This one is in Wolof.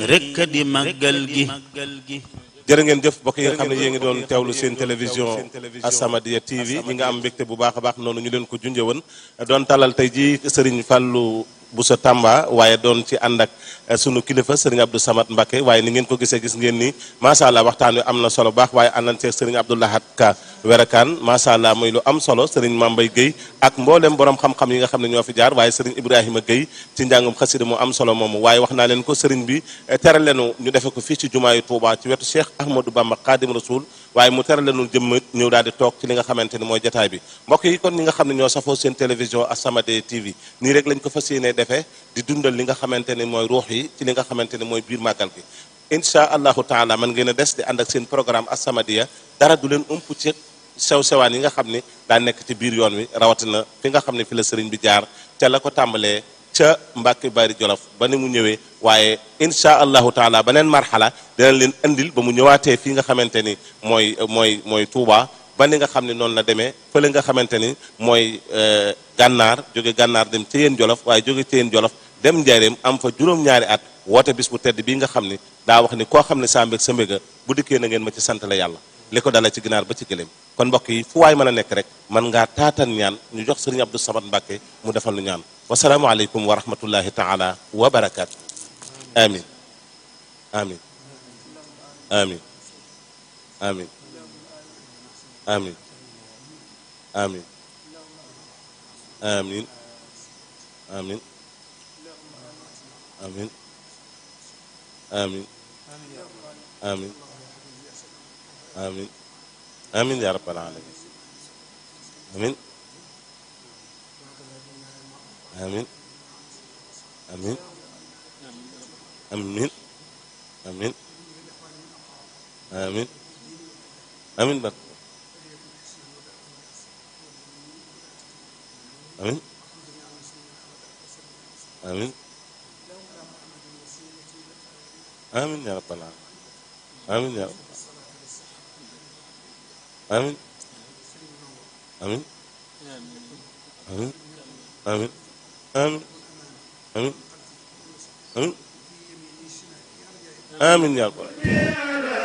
rekk di màggal gi jërë ngeen jëf mbokk yi nga xam ne yéen ngi doon teewlu seen télévision As-Samadiyya TV ñi nga am mbégte bu baax a baax noonu ñu leen ko junjee woon doon talal tey jii Serigne Fallou Bousso Tamba waaye doon ci ànd ak sunu kilifa Serigne Abdou Samad Mbacké waaye ni ngeen ko gisee gis ngeen ni macha allah waxtaan wi am na solo baax waaye àndan ceeg Serigne Abdou Lahad Ka Werakaan macha allah muy lu am solo Serigne Mambay Guèye ak mboolem borom xam-xam yi nga xam ne ñoo fi jaar waaye Serigne Ibrahima Guèye ci njàngum xasida mu am solo moomu waaye wax naa leen ko Serigne bi tere leenu ñu defe ko fii ci jumaayu Touba ci wetu Cheikh Ahmadou Bamba Khadim Rasoul waaye mu tere leenu jëmm ñëw daal di toog ci li nga xamante ni mooy jataay bi mbokk yi kon ñi nga xam ne ñoo safoo seen télévision As-Samadiyya TV nii rek lañ ko fas yéenee defee di dundal li nga xamante ni mooy ruux yi ci li nga xamante ni mooy biir màggal gi incha allahu taala man ngeen a des di ànd ak seen programme As-Samadiyya dara du leen ump ci sew sewaan yi nga xam ni daa nekk ci biir yoon wi rawatina fi nga xam ne fi la sëriñ bi jaar ca la ko tàmbalee ca Mbàkke Bari Jolof ba ni mu ñëwee waaye incha allahu taala beneen marxala dinañ leen andil ba mu ñëwaatee fii nga xamante ni mooy mooy mooy Touba ba ni nga xam ne noonu la demee fële nga xamante ni mooy gànnaar jóge gànnaar dem ci yéen Jolof waaye jóge ci yéen Jolof dem njaareem am fa juróom-ñaari at woote bis bu tedd bii nga xam ni daa wax ni koo xam ne saa mbég sa mbéga bu dikkee na ngeen ma ci sant la yàlla li ko dala ci ginaar ba ci gëléem kon mbokk yi fu waay mën a nekk rek mën ngaa taatan ñaan ñu jox sëriñ Abdou Samad Mbacké mu defal nu ñaan wasalaamu aleykum wa rahmatullahi taala wa barakaatu amin amin amin amin amin amin amin amin amin amin amin amin amin ya rabbal alamin amin amin amin amin amin amin amin barke amin amin amin ya rabbal alamin amin ya rabbal amin amin amin amin amin amin amin amin ya rabbal